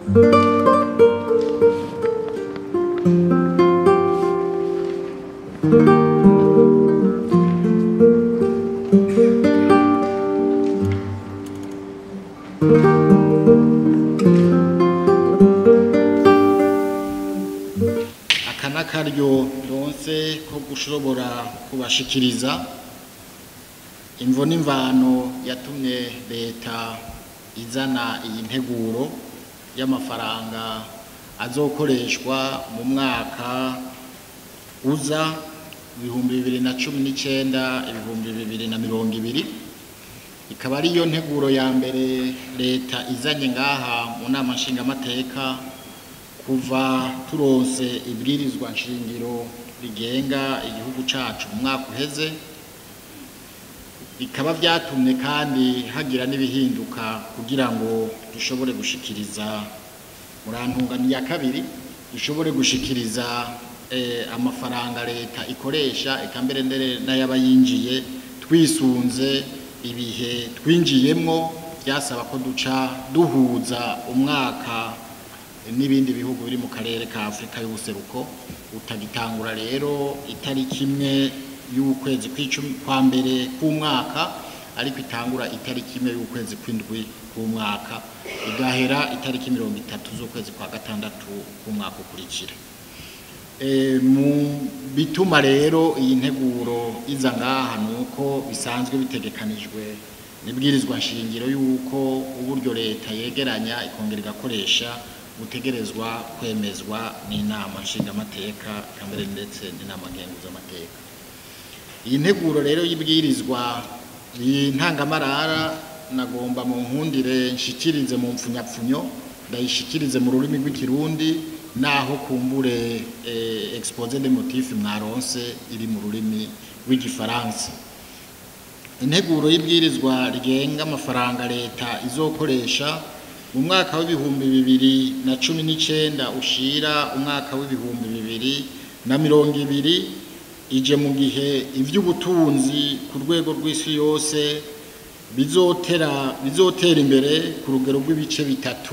aka n'akaryo ndonse ko gushobora kubashikiriza imvo n'imvano yatumye leta izana iyi nteguro y'amafaranga azokoreshwa mu mwaka uza ibihumbi bibiri na cumi n'icyenda ibihumbi bibiri na mirongo ibiri ikaba ariyo nteguro ya mbere leta izanye ngaha mu nama nshingamateka kuva turonse ibwirizwa nshingiro rigenga igihugu cacu mu mwaka uheze bikaba vyatumye kandi hagira n'ibihinduka kugira ngo dushobore gushikiriza murantungano ya kabiri dushobore gushikiriza eh, amafaranga leta ikoresha eka mbere ndere n'ayaba yinjiye twisunze ibihe twinjiyemwo byasaba ko duca duhuza umwaka n'ibindi bihugu biri mu karere ka Afurika y'ubuseruko utagitangura rero itariki imwe y'ukwezi kw'icumi kwa mbere k'umwaka ariko itangura itariki imwe y'ukwezi kw'indwi k'umwaka igahera itariki mirongo itatu z'ukwezi kwa gatandatu k'umwaka ukurikira e, mu bituma rero iyi nteguro iza ngaha ni uko bisanzwe bitegekanijwe nibwirizwa nshingiro y'uko uburyo leta yegeranya ikongera igakoresha butegerezwa kwemezwa n'inama nshingamateka kambere ndetse n'inama ngenguzamateka iyi nteguro rero y'ibwirizwa intangamarara nagomba mu nkundire nshikirize mu mpfunyapfunyo ndayishikirize mu rurimi rw'ikirundi naho kumbure eh, expose de motif mwaronse iri mu rurimi rw'igifaransa integuro y'ibwirizwa rigenga amafaranga leta izokoresha mu mwaka w'ibihumbi bibiri na cumi n'icenda ushira umwaka w'ibihumbi bibiri na mirongo ibiri ije mu gihe ivy'ubutunzi ku rwego rw'isi yose bizotera bizotera imbere ku rugero rw'ibice bitatu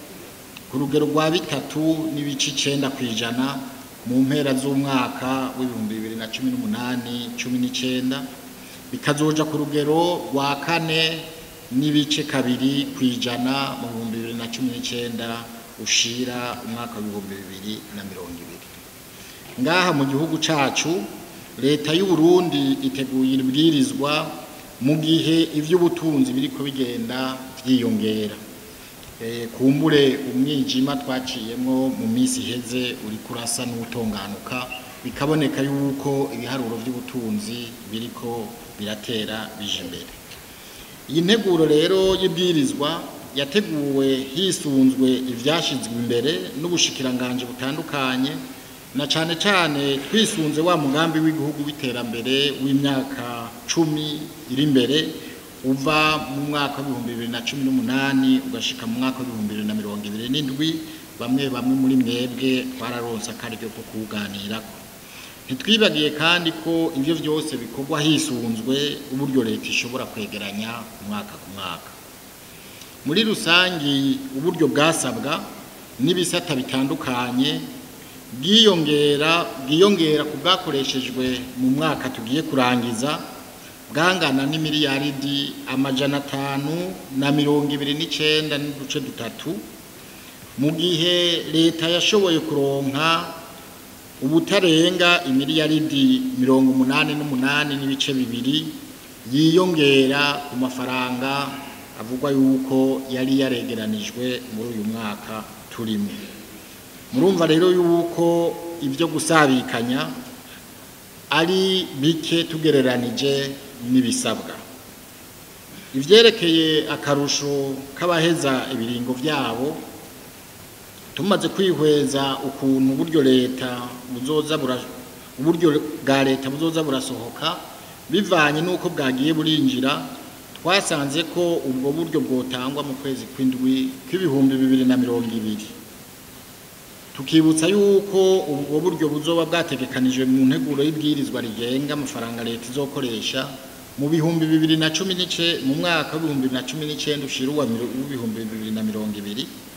ku rugero rwa bitatu n'ibice icenda kw'ijana mu mpera z'umwaka w'ibihumbi bibiri na cumi n'umunani cumi n'icenda bikazoja ku rugero rwa kane n'ibice kabiri kw'ijana mu bihumbi bibiri na cumi n'icenda ushira umwaka w'ibihumbi bibiri na mirongo ibiri ngaha mu gihugu cacu leta y'u Burundi iteguye ibwirizwa mu gihe ivy'ubutunzi biriko bigenda vyiyongera e, kumbure umwijima twaciyemwo mu misi iheze uriko urasa n'utonganuka bikaboneka yuko ibiharuro vy'ubutunzi biriko biratera bije imbere iyi nteguro rero y'ibwirizwa yateguwe hisunzwe ivyashizwe imbere n'ubushikiranganje butandukanye na cane cane twisunze wa mugambi w'igihugu w'iterambere w'imyaka cumi iri imbere uva mu mwaka w'ibihumbi bibiri na cumi n'umunani ugashika mu mwaka w'ibihumbi bibiri na mirongo ibiri n'indwi bamwe bamwe muri mwebwe twararonse akaryo ko kuwuganirako ntitwibagiye kandi ko ivyo vyose bikorwa hisunzwe uburyo leta ishobora kwegeranya umwaka ku mwaka muri rusangi uburyo bwasabwa n'ibisata bitandukanye bwiyongera bwiyongera ku bwakoreshejwe mu mwaka tugiye kurangiza bwangana n'imiliyaridi amajana atanu na mirongo ibiri n'icenda n'uduce dutatu mu gihe leta yashoboye kuronka ubutarenga imiliyaridi mirongo umunani n'umunani n'ibice bibiri yiyongera ku mafaranga avugwa yuko yari yaregeranijwe muri uyu mwaka turimo murumva rero yuko ibyo gusabikanya ari bike tugereranije n'ibisabwa ivyerekeye akarusho k'abaheza ibiringo vyabo tumaze kwihweza ukuntu uburyo leta buzoza uburyo bwa leta buzoza burasohoka bivanye n'uko bwagiye burinjira twasanze ko ubwo buryo bwotangwa mu kwezi kw'indwi kw'ibihumbi bibiri na mirongo ibiri tukibutsa yuko ubwo buryo buzoba bwategekanijwe mu nteguro y'ibwirizwa rigenga amafaranga leta izokoresha mu bihumbi bibiri na cumi n'ice mu mwaka w'ibihumbi bibiri na cumi n'icenda ushira w'ibihumbi bibiri na mirongo ibiri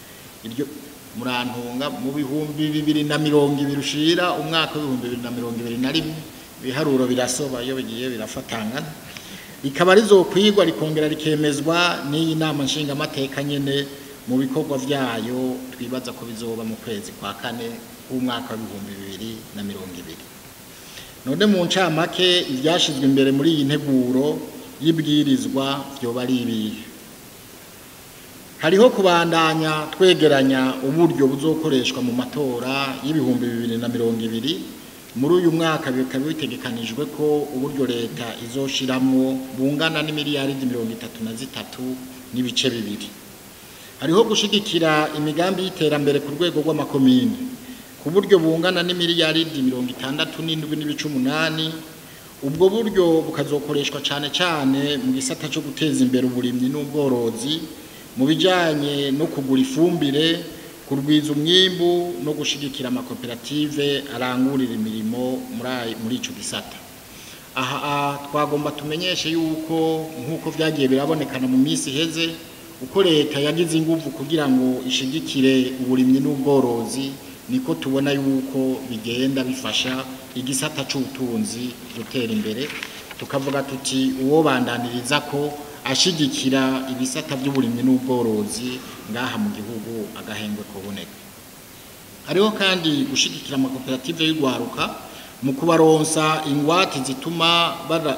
iryo murantunga mu bihumbi bibiri na mirongo ibiri ushira umwaka w'ibihumbi bibiri na mirongo ibiri na rimwe ibiharuro birasoba iyo bigiye birafatangana rikaba rizokwigwa rikongera rikemezwa n'iyi nama nshingamateka nyene mu bikorwa vyayo twibaza ko bizoba mu kwezi kwa kane k'umwaka w'ibihumbi bibiri na mirongo ibiri none mu ncamake ivyashizwe imbere muri iyi nteguro y'ibwirizwa vyoba ari ibihe hariho kubandanya twegeranya uburyo buzokoreshwa mu matora y'ibihumbi bibiri na mirongo ibiri muri uyu mwaka bikaba bitegekanijwe ko uburyo leta izoshiramwo bungana n'imiliyaridi mirongo itatu na zitatu n'ibice bibiri hariho gushigikira imigambi y'iterambere ku rwego rw'amakomine ku buryo bungana n'imiliyaridi mirongo itandatu n'indwi n'ibice umunani ubwo buryo bukazokoreshwa cyane cyane mu gisata cyo guteza imbere uburimyi n'ubworozi mu bijyanye no kugura ifumbire kurwiza umwimbu no gushigikira amakoperative arangurira imirimo muri icyo gisata aha twagomba tumenyeshe yuko nk'uko byagiye birabonekana mu minsi iheze uko leta yagize ingufu kugira ngo ishigikire uburimyi n'ubworozi niko tubona yuko bigenda bifasha igisata cy'ubutunzi gutera imbere tukavuga tuti uwo bandaniriza ko ashigikira ibisata by'uburimyi n'ubworozi ngaha mu gihugu agahengwe kuboneka hariho kandi gushigikira amakoperative y'urwaruka mu kubaronsa ingwate zituma bara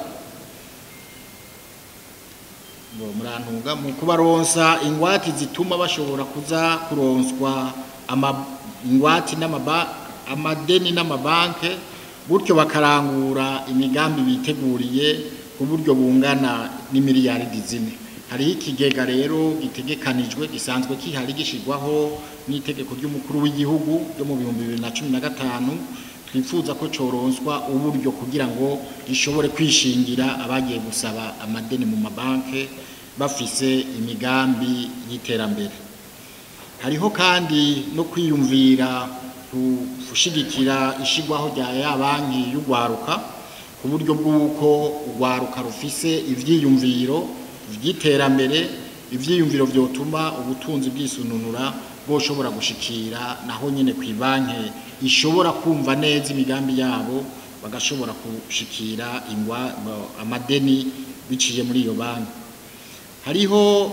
murantunga mu kubaronsa ingwate zituma bashobora kuza kuronswa ingwate amadeni n'amabanke gutyo bakarangura imigambi biteguriye ku buryo bungana n'imiliyaridi zine hariho ikigega rero gitegekanijwe gisanzwe kihari gishyirwaho n'itegeko ry'umukuru w'igihugu ryo mu bihumbi bibiri na cumi na gatanu twifuza ko coronswa uburyo kugira ngo gishobore kwishingira abagiye gusaba amadeni mu mabanke bafise imigambi y'iterambere hariho kandi no kwiyumvira gushigikira ishigwaho rya ya banki y'urwaruka ku buryo bw'uko urwaruka rufise ivyiyumviro vy'iterambere ivyiyumviro vyotuma ubutunzi bwisununura bwoshobora gushikira naho nyene ku banki ishobora kumva neza imigambi yabo bagashobora gushikira ingwa amadeni biciye muri iyo banki hariho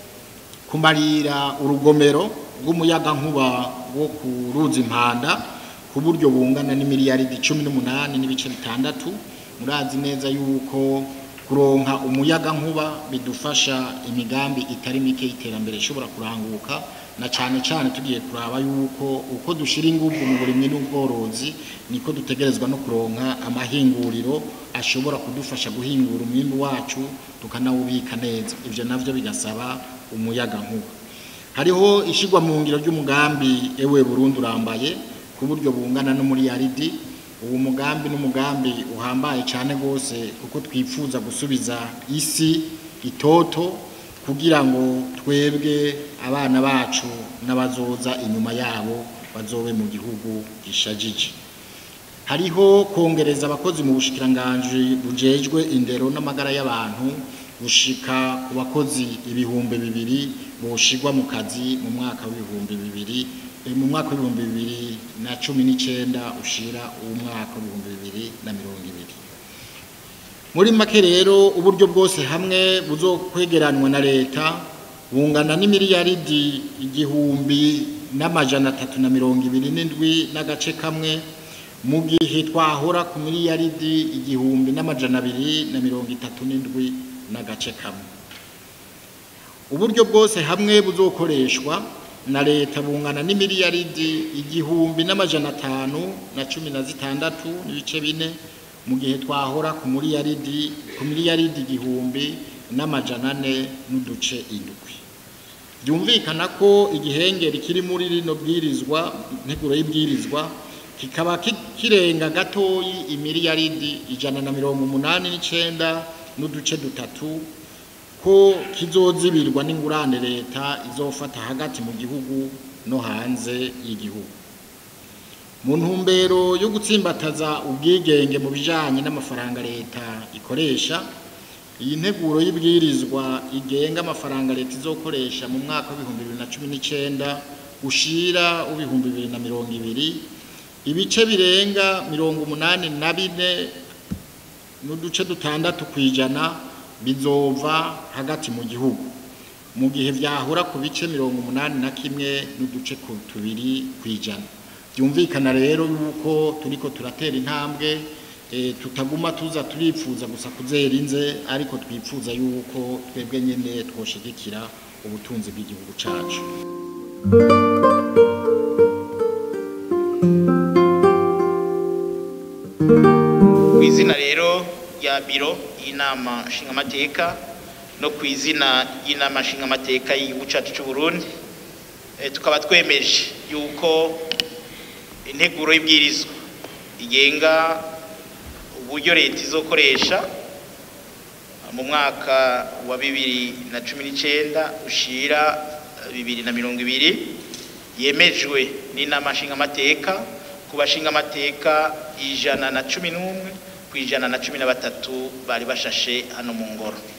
kumarira urugomero rw'umuyaga nkuba wo ku ruzi impanda ku buryo bungana n'imiliyaridi cumi n'umunani n'ibice bitandatu murazi neza yuko kuronka umuyaga nkuba bidufasha imigambi itari mike y'iterambere ishobora kuranguka na cyane cyane tugiye kuraba yuko uko dushira ingufu mu burimyi n'ubworozi niko dutegerezwa no kuronka amahinguriro ashobora kudufasha guhingura umwimbu wacu tukanawubika neza ibyo navyo bigasaba umuyaga nkuba hariho ishigwa mu ngiro ry'umugambi ewe Burundi urambaye ku buryo bungana no muri yaridi uwo mugambi n'umugambi uhambaye cyane rwose kuko twifuza gusubiza isi itoto kugira ngo twebwe abana bacu n'abazoza inyuma yabo bazobe mu gihugu gishajije hariho kongereza abakozi mu bushikiranganji bujejwe indero n'amagara y'abantu gushika ku bakozi ibihumbi bibiri boshigwa mu kazi mu mwaka w'ibihumbi bibiri mu mwaka w'ibihumbi bibiri na cumi n'icyenda ushira uw'umwaka w'ibihumbi bibiri na mirongo ibiri muri make rero uburyo bwose hamwe buzokwegeranwa na leta bungana n'imiliyaridi igihumbi n'amajana atatu na mirongo ibiri n'indwi n'agace kamwe mu gihe twahora ku miliyaridi igihumbi n'amajana abiri na mirongo itatu n'indwi n'agace kamwe uburyo bwose hamwe buzokoreshwa na leta bungana n'imiliyaridi igihumbi n'amajana atanu na cumi na zitandatu n'ibice bine mu gihe twahora ku miliyaridi ku miliyaridi igihumbi n'amajana ane n'uduce indwi byumvikana ko igihengeri kiri muri rino bwirizwa nteguro y'ibwirizwa kikaba kirenga gatoyi imiliyaridi ijana na mirongo umunani n'icenda n'uduce dutatu ko kizozibirwa n'ingurane leta izofata hagati mu gihugu no hanze y'igihugu mu ntumbero yo gutsimbataza ubwigenge mu bijanye n'amafaranga leta ikoresha iyi nteguro y'ibwirizwa igenga amafaranga leta izokoresha mu mwaka w'ibihumbi bibiri na cumi n'icenda ushira w'ibihumbi bibiri na mirongo ibiri ibice birenga mirongo umunani na bine n'uduce dutandatu ku ijana bizova hagati mu gihugu mu gihe vyahura ku bice mirongo umunani na kimwe n'uduce ku tubiri ku ijana byumvikana rero yuko turiko turatera intambwe e, tutaguma tuza turipfuza gusa kuzera inze ariko twipfuza yuko twebwe nyene twoshigikira ubutunzi bw'igihugu cacu ku izina rero rya biro y'inama nshingamateka no ku izina y'inama nshingamateka y'igihugu cyacu cy'u Burundi eh, tukaba twemeje yuko integuro y'ibwirizwa igenga uburyo leta izokoresha mu mwaka wa bibiri na cumi n'icyenda ushira bibiri na mirongo ibiri yemejwe n'inama nshingamateka ku bashingamateka ijana na cumi n'umwe ku ijana na cumi na batatu bari bashashe hano mu ngoro